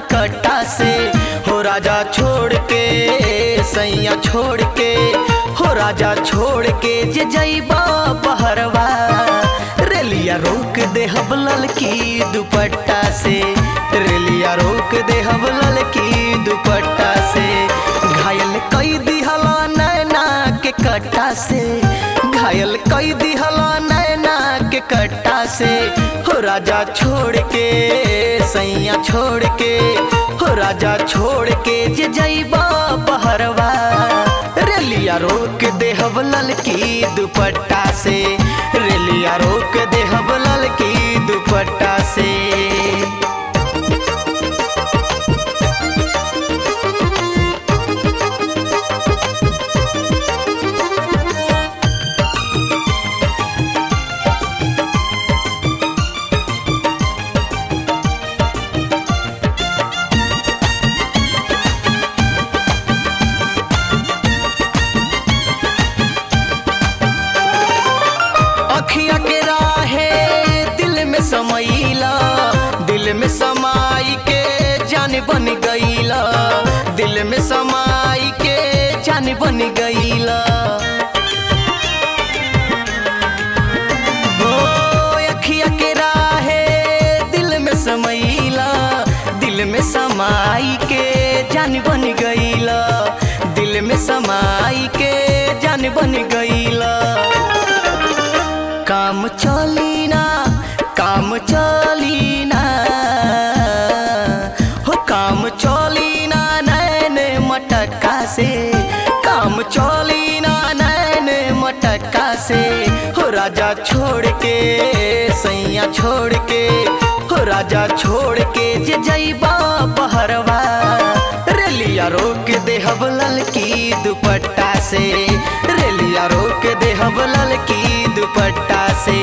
कट्टा से हो राजा छोड़ के सैया छोड़ के हो राजा छोड़ के जे जैबा बहरवा रेलिया रोक दे हबलल की दुपट्टा से रेलिया रोक दे हबलल की दुपट्टा से घायल कई दिहला नैना के कट्टा से घायल कई दिहला नैना के कट्टा से हो राजा छोड़ के सैया छोड़ के हो राजा छोड़ के जे जैबा बहरवा रेलिया रोक दे हबलल की दुपट्टा से रेलिया रोक दे हबलल की दुपट्टा से अखिया के राहे दिल में समैला दिल में समाई के जान बन गईला दिल में समाई के जान बन गईला ओ अखिया के राहे दिल में समैला दिल में समाई के जान बन गईला दिल में समाई के जान बन गईला काम चली ना काम चली ना हो काम चली ना नैन मटका से काम चली ना नैन मटका से हो राजा छोड़ के सैया छोड़ के हो राजा छोड़ के जे जैबा बहरवा रेलिया रोक दे हबलल की दुपट्टा से रेलिया रोक दे हबलल की दुपट्टा से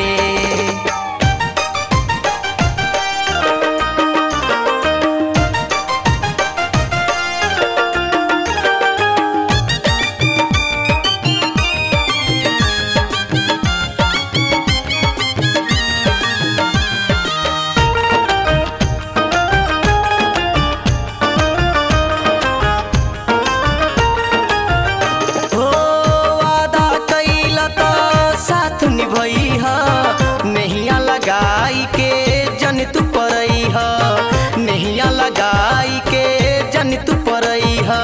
हो वादा कैला त साथ निभई ह नहिया लगाई के जन तू परई ह नहिया लगाई के जन तू परई ह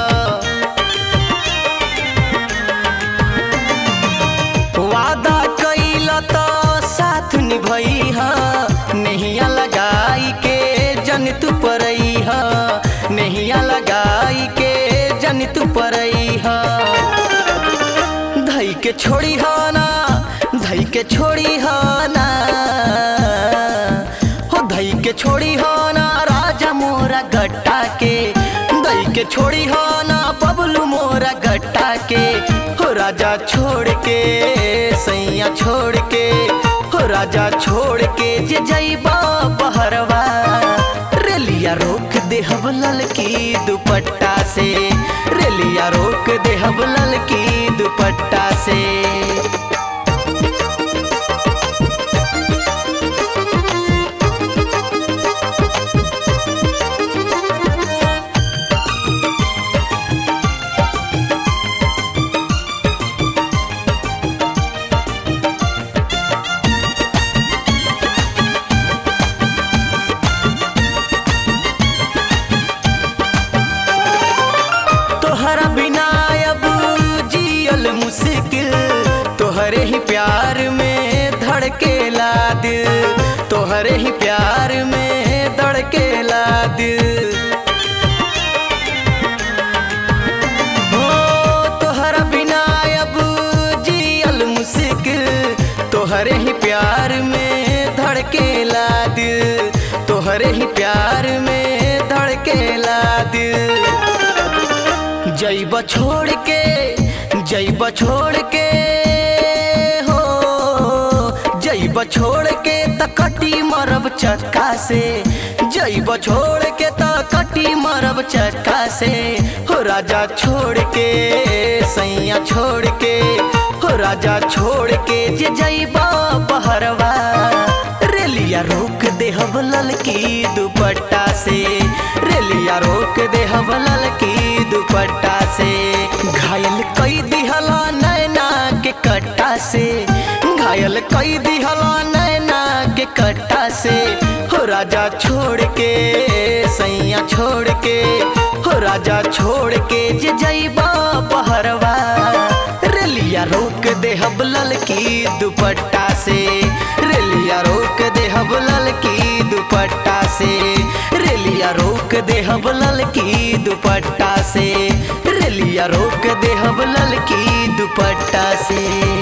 वादा कैला त साथ निभई ह नहिया लगाई के जन तू परई ह नहिया लगाई के जन तू परई ह धई के छोड़ी ह ना धई के छोड़ी ह ना हो धई के छोड़ी ह ना राजा मोरा गट्टा के दई के छोड़ी ह ना बबलू मोरा गट्टा के हो राजा छोड़ के सैया छोड़ के हो राजा छोड़ के जे जैबा बहरवा रेलिया रोक दे हबलल की दुपट्टा से रेलिया रोक दे हबलल की दुपट्टा से तोहरा बिना अब जियल मुश्किल तोहरे ही प्यार में धड़केला दिल तोहरे ही प्यार में धड़केला दिल हो तोहरा बिना अब जियल मुश्किल तोहरे ही प्यार में धड़केला दिल तोहरे ही प्यार में धड़केला दिल जैब छोड़ के जैब छोड़ के हो जैब छोड़ के त कटी मरब चक्का से जैब छोड़ के त कटी मरब चक्का से हो राजा छोड़ के सैया छोड़ के हो राजा छोड़ के जे जैबा बहरवा रेलिया रोक दे हबलल की दुपट्टा से रेलिया रोक दे हवलल की दुपट्टा से घायल कई दिहला नैना के कट्टा से घायल कई दिहला नैना के कट्टा से हो राजा छोड़ के सैया छोड़ के हो राजा छोड़ के जे जैबा बहरवा रेलिया रोक दे हबलल की दुपट्टा से रेलिया रोक दे हबलल की दुपट्टा से रेलिया रोक दे हबलल की दुपट्टा से रेलिया रोक दे हबलल की दुपट्टा से